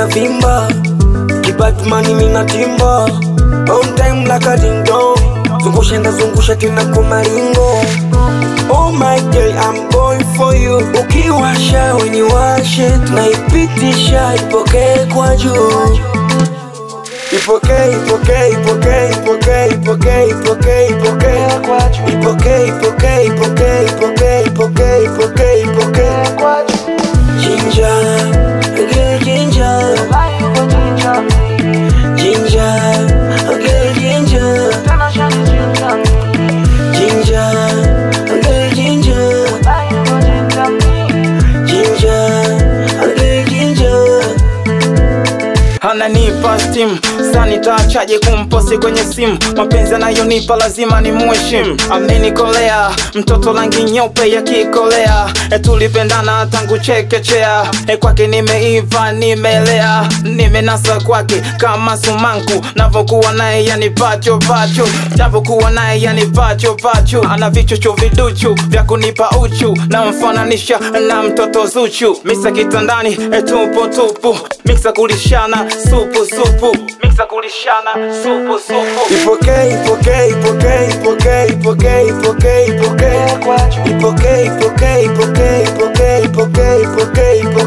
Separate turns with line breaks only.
vimba kibatmani mina timba on time like a ding dong zungusha ndazungusha tena kwa maringo Oh my girl, I'm going for you. Ukiwasha weniwashe, tunaipitisha ipokee kwa juu. Ipokee, ipokee, ipokee, ipokee, ipokee, ipokee, ipokee. Ipokee, ipokee, ipokee, ipokee, ipokee, ipokee, ipokee. Ginger, girl, ginger. Ginger, girl, ginger. Ginger, girl, ginger. Ginger, girl, ginger.
ananipa stimu sanitachaje kumposi kwenye simu mapenzi anayonipa lazima ni muheshimu amenikolea mtoto rangi nyeupe yakikolea e tulipendana tangu chekechea e kwake nimeiva nimelea nimenasa kwake kama sumanku navokuwa naye yani pacho pacho navokuwa naye yani pacho pacho ana vichocho viduchu vya kunipa uchu na mfananisha na mtoto zuchu misa kitandani e tupo tupu miksa kulishana supu supu miksa kulishana supu supu
Ipokee, ipokee, ipokee, ipokee, ipokee, ipokee, ipokee. Ipokee, ipokee, ipokee, ipokee, ipokee, ipokee, ipokee.